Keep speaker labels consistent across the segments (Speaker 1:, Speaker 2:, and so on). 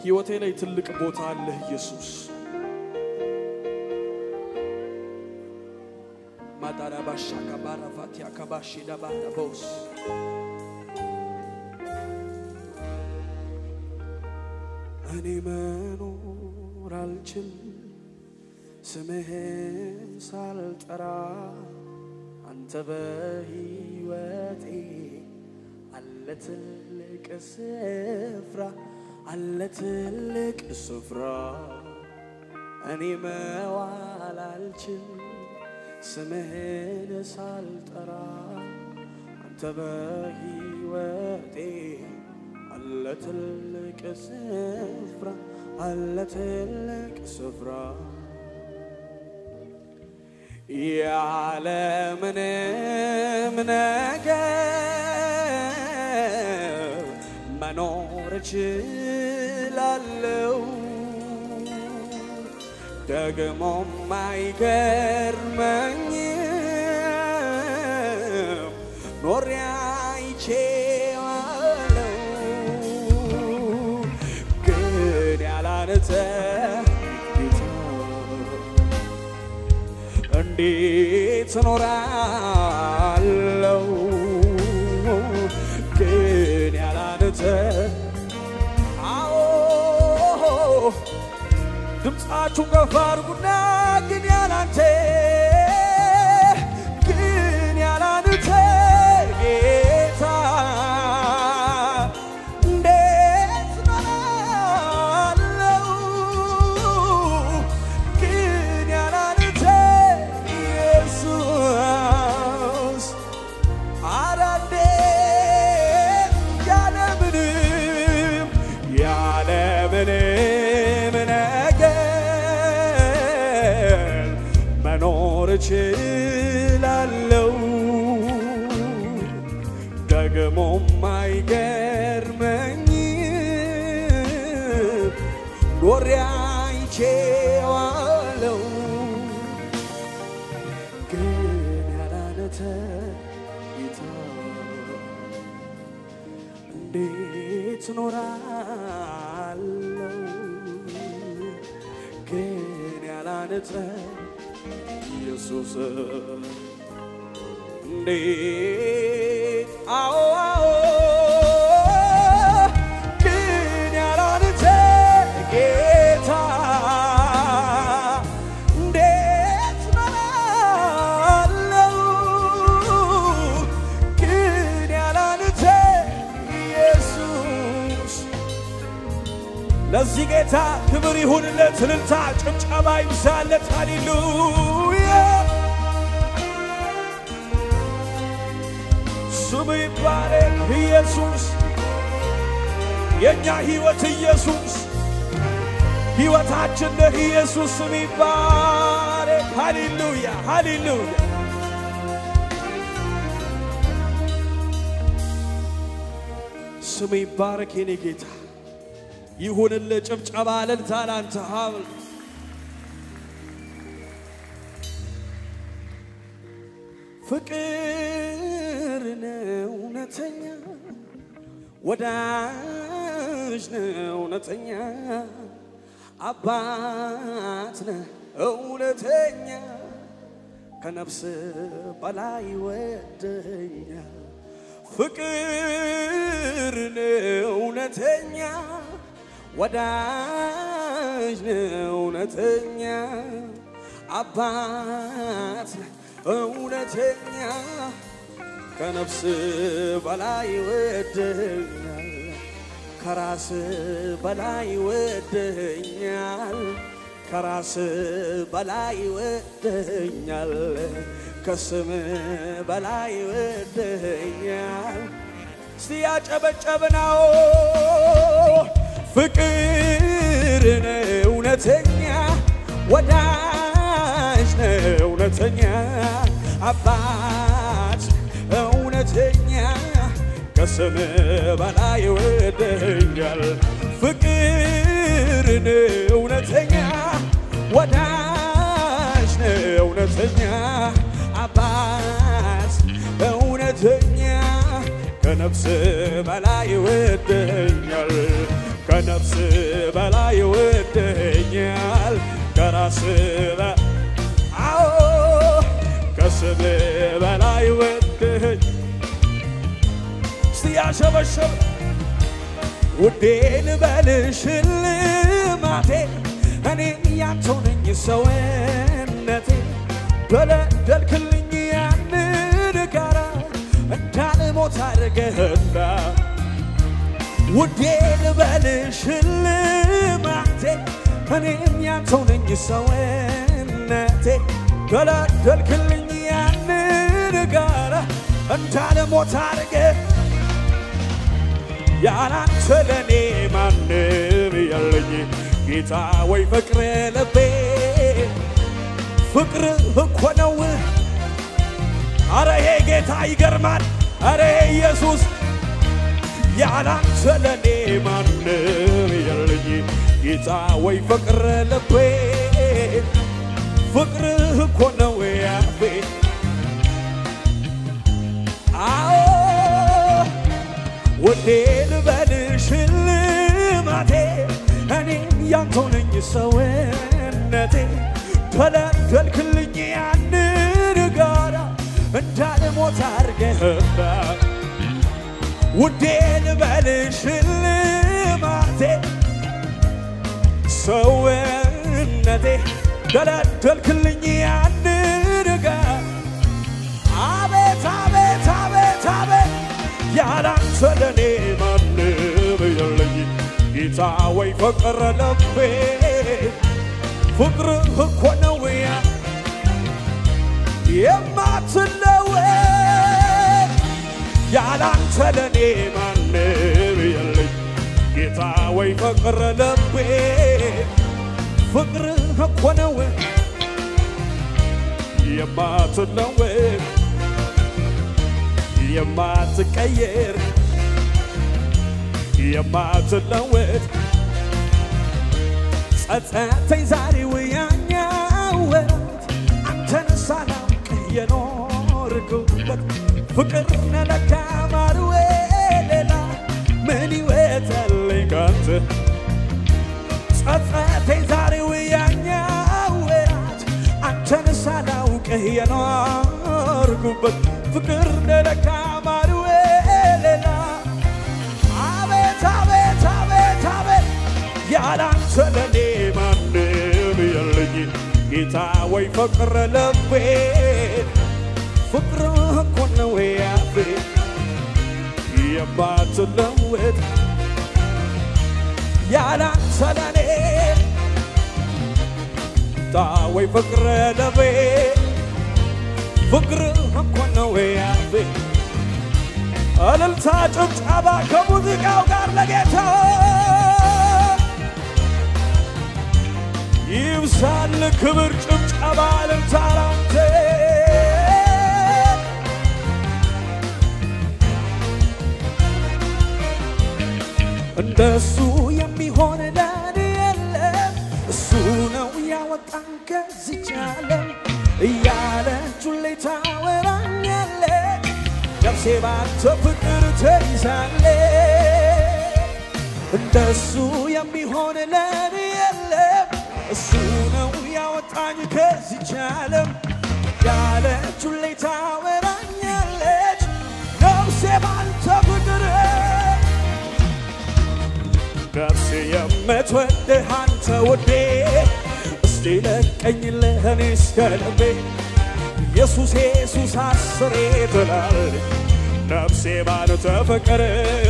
Speaker 1: ሕይወቴ ላይ ትልቅ ቦታ አለህ ኢየሱስ። ማዳራ ባሻ ከባራ ፋቲያ ከባሺ ዳባራ በውስ እኔ መኖር አልችል ስምህን ሳልጠራ አንተ በሕይወቴ አለ ትልቅ ስፍራ አለ ትልቅ ስፍራ እኔ መዋል አልችል ስምህን ሳልጠራ አንተ በሕይወቴ አለ ትልቅ ስፍራ አለ ትልቅ ስፍራ ያለምንም ነገር መኖር እችላለሁ። ደግሞም አይገርመኝም ኖሬ አይቼዋለሁ። ግን ያላንተ ጌታ እንዴት እኖራለሁ? ግን ያላንተ አዎ ድምፃችሁ ከፍ አድርጉና ግን ያላንተ ግን ያላንተ ጌታ እንዴት እኖራለሁ? ግን ያላንተ ኢየሱስ ኧረ እንዴት ያለምንም ያለምንም ነገር መኖር እችላለሁ። ደግሞም አይገርመኝም ኖሬ አይቼዋለሁ። ግን ያላንተ ጌታ እንዴት እኖራለሁ? ግን ያላንተ ኢየሱስ እንዴት አዎ አዎ ግን ያላንተ ጌታ እንዴት እኖራለሁ? ግን ያላንተ ኢየሱስ ለዚህ ጌታ ክብር ይሁንለት፣ እልልታ ጭብጨባ ይብዛለት። ሃሌሉያ ስሙ ይባረክ ኢየሱስ፣ የእኛ ሕይወት ኢየሱስ፣ ሕይወታችን ነህ ኢየሱስ። ስሙ ይባረክ። ሃሌሉያ ሃሌሉያ ስሙ ይባረክ የኔ ጌታ ይሁንልህ። ጭብጨባ እልልታ ላንተ ሀብል ፍቅር ነው እውነተኛ ወዳጅ ነው እውነተኛ አባት ነው እውነተኛ ከነፍስ በላይ ወደኛ ፍቅር ነው እውነተኛ ወዳጅ ነው እውነተኛ አባት ነው እውነተኛ ከነፍስ በላይ ወደኛል ከራስ በላይ ወደኛል ከራስ በላይ ወደኛል ከስም በላይ ወደኛል እስቲ ያጨበጨብናው ፍቅር ነው እውነተኛ ወዳጅ ነው እውነተኛ አባት እውነተኛ ከስም በላይ ወደኛል ፍቅር ነው እውነተኛ ወዳጅ ነው እውነተኛ አባት እውነተኛ ከነፍስ በላይ ወደኛል ከነፍስ በላይ ወደኛል ከራስ በ- አዎ ከስም በላይ ወደኝ እስቲ ያሸበሸብ ውዴ ልበልሽ ልማቴ እኔ ያንተው ነኝ ሰውነቴ በለደልክልኝ ያንን ጋራ እንዳልሞት አድርገህና ውዴ ልበልሽ ልማቴ እኔም ያንተው ነኝ ሰውነቴ በለደልክልኝ ያንን ጋራ እንዳልሞት አድርገህ ያላንተ ለኔ ማንም የለኝ ጌታ ወይ ፍቅር ልቤ ፍቅር እኮ ነው። አረ ይሄ ጌታ ይገርማል። አረ ይሄ ኢየሱስ ያላንተ ለኔ ማንም የለኝ ጌታ ወይ ፍቅር ልቤ ፍቅር እኮ ነው ያፌ አዎ ውዴ ልበልሽ ልማቴ እኔም ያንተው ነኝ ሰውነቴ ተለደልክልኝ ያንን ጋራ እንዳልሞት አድርገህና ውዴ ልበልሽ ልማቴ ሰውነቴ ተለደልክልኝ ያንን ጋራ አቤት አቤት አቤት አቤት ያላንተ ለኔ ማንም የለኝ ጌታ ወይ ፍቅር ልቤ ፍቅር እኮ ነው ያ የማትለወጥ ያላንተ ለኔ ማንም የለኝ ጌታ ወይ ፍቅር ልቤ ፍቅር እኮ ነው የማትለወጥ የማትቀየር የማትለወጥ ጸጸተኝ ዛሬ ወያኛው ወራት አንተን ሳላውቅ የኖርኩበት ፍቅር ነለካ ማርዌ ሌላ ምን ሕይወት አለኝ ካንተ ጸጸተኝ ዛሬ ወያኛው ወራት አንተን ሳላውቅ የኖርኩበት ፍቅር ነለካ ማርዌ ሌላ አቤት አቤት አቤት አቤት ያላንተ ለኔ ማንም የለኝ ጌታ ወይ ፍቅር ልቤ ፍቅር እኮ ነው ያፌ የማትለወጥ ያላንተ ለኔ ጌታ ወይ ፍቅር ልቤ ፍቅር እኮ ነው ያፌ እልልታ ጭብጨባ ከሙዚቃው ጋር ለጌታ ይብሳል ክብር ጭብጨባ እልልታ ላንተ እንደሱ የሚሆን ለኔ የለም እሱ ነው ያወጣን ከዚች ዓለም እያለች ሁሌ ታወራኛለች ነፍሴ ባንተ ፍቅር ተይዛለች እንደሱ የሚሆን ለኔ የለም እሱ ነው ያወጣኝ ከዚች ዓለም ያለች ሁሌ ታወራኛለች ነፍሴ ባንተ ፍቅር ነፍሴ የምትወድህ አንተ ውዴ እስቲ ለቀኝልህ እኔ እስከ ልቤ ኢየሱስ ኢየሱስ አስሬ ትላለች ነፍሴ ባንተ ፍቅር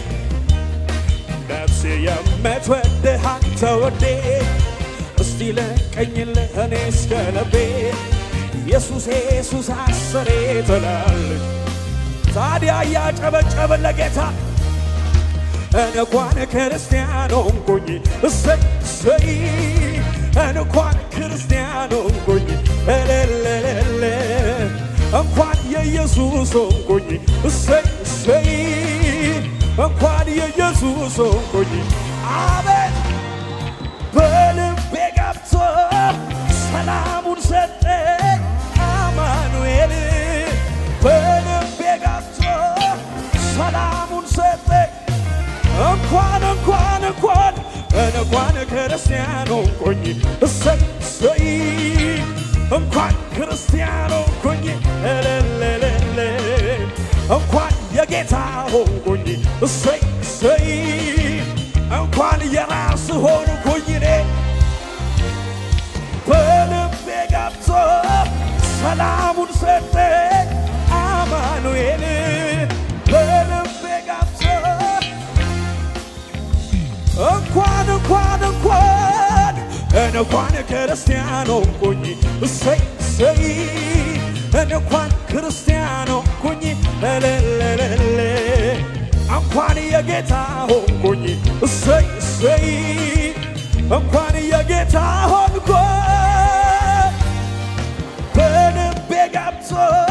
Speaker 1: ነፍሴ የምትወድህ አንተ ውዴ እስቲ ለቀኝልህ እኔ እስከ ልቤ ኢየሱስ ኢየሱስ አስሬ ትላለች ታዲያ እያጨበጨብን ለጌታ እንኳን ክርስቲያን ሆንኩኝ እሰይ እሰይ እንኳን ክርስቲያን ሆንኩኝ እልልልል እንኳን የኢየሱስ ሆንኩኝ እሰይ እሰይ እንኳን የኢየሱስ ሆንኩኝ አቤት በልቤ ገብቶ ሰላሙን ሰጠኝ አማኑኤል በልቤ ገብቶ ሰላሙን ሰጠኝ እንኳን እንኳን እንኳን እንኳን ክርስቲያን ሆንኩኝ እሰይ እሰይ እንኳን ክርስቲያን ሆንኩኝ እልልልል እንኳን የጌታ ሆንኩኝ እሰይ እሰይ እንኳን የራስ ሆንኩኝ እኔ በልቤ ገብቶ ሰላሙን ሰጠኝ አማኑኤል በልቤ ገብቶ እንኳን እንኳን እንኳን እንኳን ክርስቲያን ሆንኩኝ እሰይ እሰይ እንኳን ክርስቲያን ሆንኩኝ እልልልል እንኳን የጌታ ሆንኩኝ እሰይ እሰይ እንኳን የጌታ ሆንኩ በልቤ ገብቶ